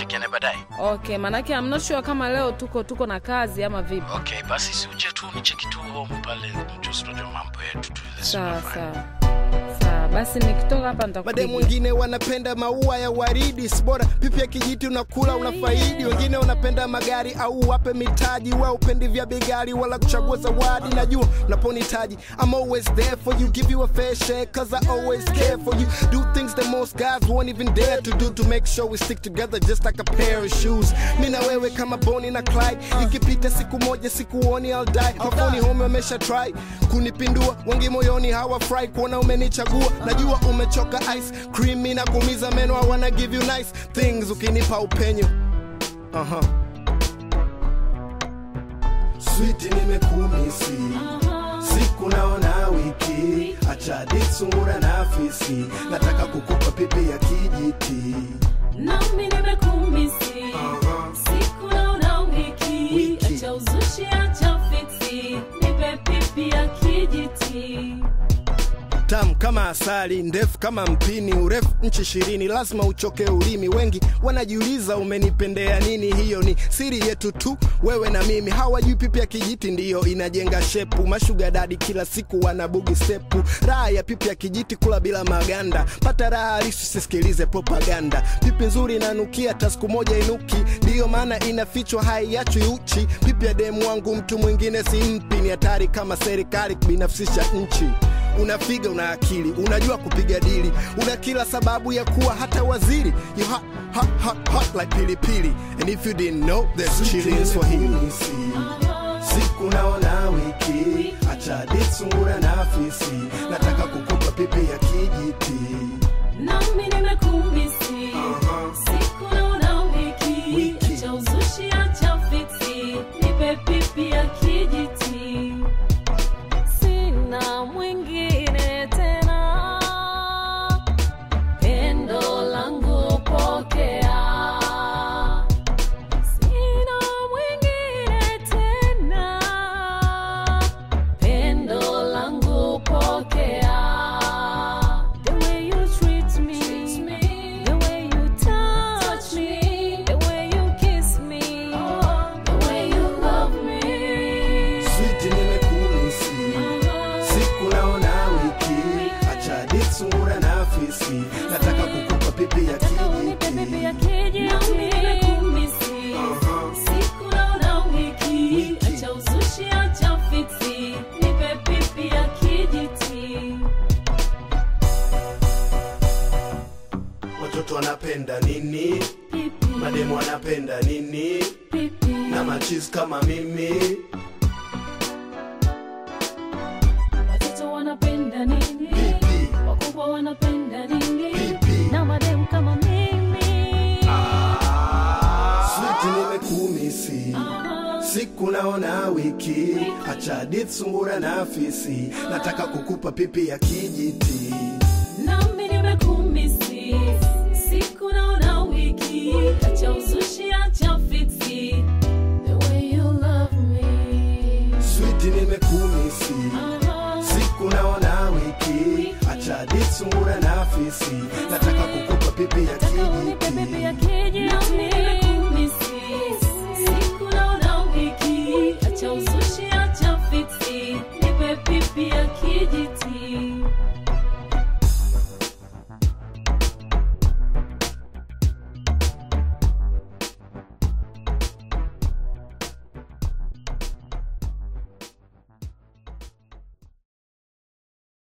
tushirikiane baadaye. Okay, manake I'm not sure kama leo tuko tuko na kazi ama vipi. Okay, basi si uje tu nicheki tu home pale, mjusi tunajua mambo yetu tu. This is Sawa my friend. sawa. Sawa, basi nikitoka hapa Mademu nitakupigia. wengine wanapenda maua ya waridi, sibora pipi ya kijiti unakula unafaidi. Wengine wanapenda magari au wape mitaji, we upendi vya bei ghali wala kuchagua zawadi. Najua unaponitaji, I'm always there for you, give you a fair share cause I always care for you. Do things that most guys won't even dare to do to make sure we stick together just like a pair of shoes. Mi na wewe kama Bonnie na Clyde, ikipita siku moja sikuoni I'll die. Mafoni home wamesha try kunipindua, wengi moyoni hawafurahi kuona umenichagua. Najua umechoka ice cream na kuumiza meno, I wanna give you nice things ukinipa upenyo. Aha. Sweet nimekumisi siku naona wiki, acha disungura na afisi, nataka kukupa pipi ya kijiti. nami nimekumisi Aha. siku naona wiki Wiki. acha uzushi acha fiksi nipe pipi ya kijiti tamu kama asali, ndefu kama mpini, urefu nchi ishirini, lazima uchoke ulimi. Wengi wanajiuliza umenipendea nini? Hiyo ni siri yetu tu, wewe na mimi. Hawajui pipi ya kijiti ndiyo inajenga shepu. Mashuga dadi kila siku wanabugi stepu. Raha ya pipi ya kijiti, kula bila maganda, pata raha halisi, usisikilize propaganda. Pipi nzuri inanukia, hata siku moja inuki, ndiyo maana inafichwa, haiachwi uchi. Pipi ya demu wangu mtu mwingine simpi, ni hatari kama serikali kubinafsisha nchi unafiga una akili unajua kupiga dili una kila sababu ya kuwa hata waziri you hot, hot, hot, hot like pilipili and if you didn't know there's chili in swahili siku naona wiki acha disungura na afisi nataka kukupa pipi ya kijiti nami nimekumisi siku naona wiki Wiki. acha uzushi acha fiksi nipe pipi ya kijiti sina mwingine tena pendo langu pokea sina mwingine tena pendo langu pokea the way you treat me the way you touch me the way you kiss me the way you love me switi nimekumisi siku naona wiki acha disungura na afisi nataka kukupa pipi ya kijiti Wiki. acha uzushi acha fiksi nipe pipi ya kijiti watoto wanapenda nini pipi mademu wanapenda nini pipi na machis kama mimi watoto wanapenda nini pipi wakubwa wanapenda nini Pipi. na mademu kama mimi switi nimekumisi siku naona wiki acha ditsungura na afisi nataka kukupa pipi ya kijiti nami nimekumisi siku naona